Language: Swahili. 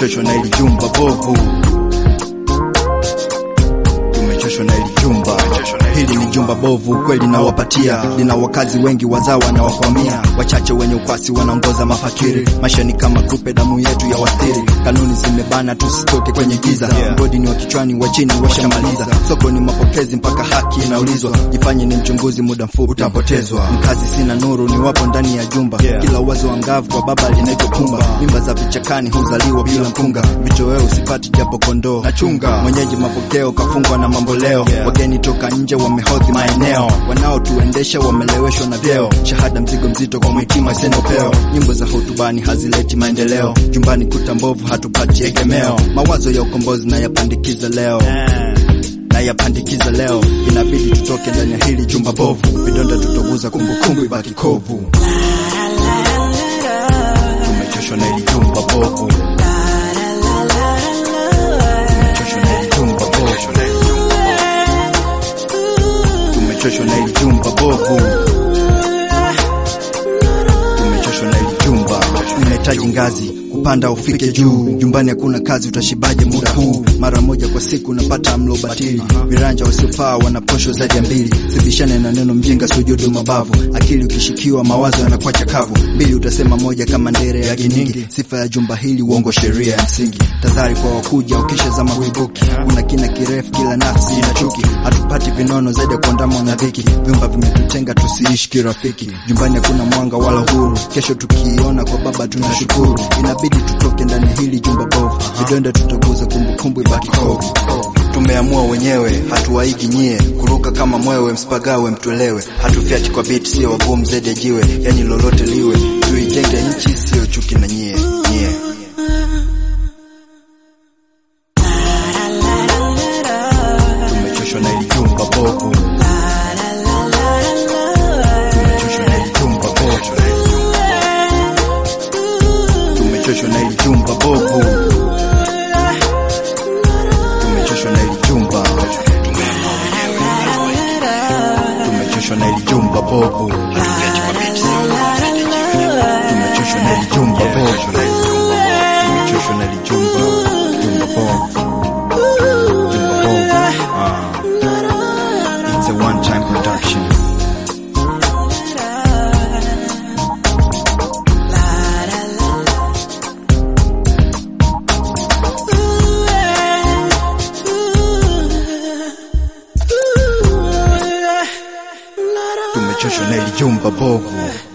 tumechoshwa na hili jumba bovu, tumechoshwa na hili jumba. Hili ni jumba bovu kweli, nawapatia lina wakazi wengi wazawa na wakwamia, wachache wenye ukwasi wanaongoza mafakiri. Maisha ni kama kupe, damu yetu ya wastiri, kanuni zimebana, tusitoke kwenye giza. Mgodi ni wa kichwani, wa chini washamaliza. Soko ni mapokezi, mpaka haki inaulizwa. Jifanye ni mchunguzi, muda mfupi utapotezwa. Mkazi sina nuru, ni wapo ndani ya jumba. Kila wazo angavu kwa baba linaitwa pumba. Mimba za vichakani huzaliwa bila mkunga, vitoweo usipati japo kondoo na chunga. Mwenyeji mapokeo kafungwa na mambo leo, wageni toka nje wamehodhi maeneo, wanaotuendesha wameleweshwa na vyeo. Shahada mzigo mzito kwa mwitima isenopeo, nyimbo za hotubani hazileti maendeleo. Jumbani kuta mbovu, hatupati egemeo. Mawazo ya ukombozi na yapandikiza leo na yapandikiza leo, inabidi tutoke ndani ya hili jumba bovu. Vidonda tutoguza, kumbukumbu ibaki kovu. Tumechoshwa na hili jumba bovu, tumechoshwa na hili jumba bovu, tumechoshwa na hili jumba bovu, tumechoshwa na hili jumba. Unahitaji ngazi kupanda ufike juu. Jumbani hakuna kazi, utashibaje muda huu? Mara moja kwa siku unapata mlo batili. Viranja wasiofaa wana posho zaidi ya mbili. Sibishane na neno mjinga, sujudu mabavu. Akili ukishikiwa, mawazo yanakuwa chakavu. Mbili utasema moja kama ndere ya giningi. Sifa ya jumba hili, uongo sheria ya msingi. Tadhari kwa wakuja, ukisha zama huibuki. Una kina kirefu, kila nafsi ina chuki. Hatupati vinono zaidi ya kuandamwa na dhiki. Vyumba vimetutenga, tusiishi kirafiki. Jumbani hakuna mwanga wala huru. Kesho tukiona kwa baba tunashukuru. Inabidi tutoke ndani hili jumba bovu, vidonda tutaguza, kumbukumbu ibaki kovu. Tumeamua wenyewe, hatuwaigi nyie, kuruka kama mwewe, msipagawe mtuelewe. Hatufyati kwa biti, sio wagumu zaidi ya jiwe, yani lolote liwe, tuijenge nchi, sio chuki na nyie nyie. Tumechoshwa na hili jumba bovu, tumechoshwa na hili jumba bovu tumechoshwa na hili jumba bovu, tumechoshwa na hili jumba, tumechoshwa na hili jumba bovu, tumechoshwa na hili jumba bovu, tumechoshwa na hili jumba jumba bovu, jumba bovu. Ah, it's a one time production. tumechoshwa na hili jumba bovu.